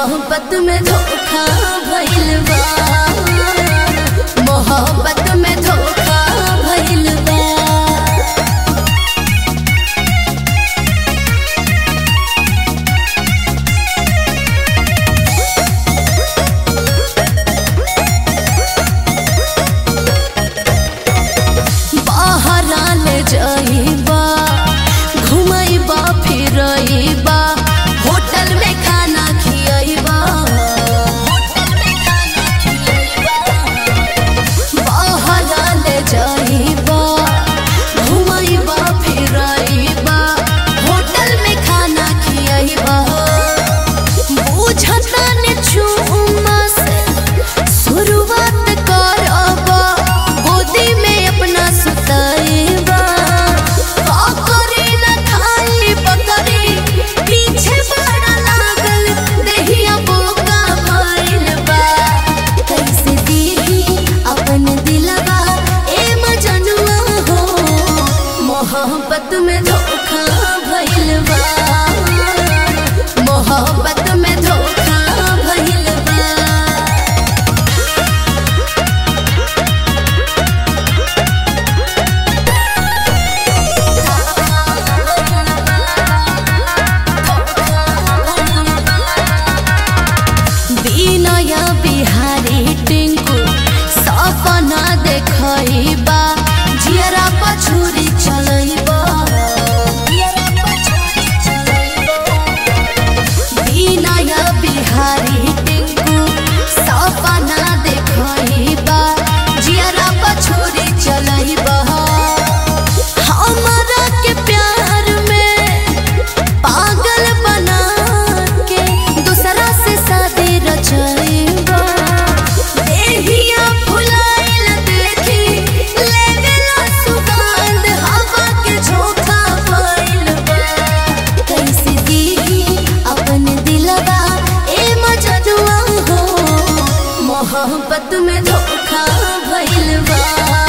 मोहब्बत में धोखा भइल बा मोहब्बत में धोखा भइल बा बहरा ले जाइबा घुमाइबा फिरइबा होटल में खाना खियाइबा बहरा ले जाइबा घुमाइबा फिरइबा होटल में खाना खियाइबा बुझता ने चुम्मा से शुरुआत करबा गोदी में अपना सुताइबा का करे न खाई पकड़ी पीछे बड़ा लागल देहिया बोका भइल बा कैसे दीही अपन दिलवा ए मजनुआ हो मोहब्बत में धोखा भइल बा मोहब्बत में धोखा भइल बा বিনয় বিহারি টিঙ্কু সপনা দেখইবা জিয়ারা পছুরি চলইবা বিনয় বিহারি টিঙ্কু সপনা দেখইবা জিয়ারা পছুরি চলইবা हमरा के प्यार में पागल बना के दूसरा से शादी रचइबा देहिया फुलाइल देखी लेवेला सुगंध हवा के झोंका भइल बा कैसे दीही अपन दिलवा ए मजनुआ हो मोहब्बत में धोखा भइल बा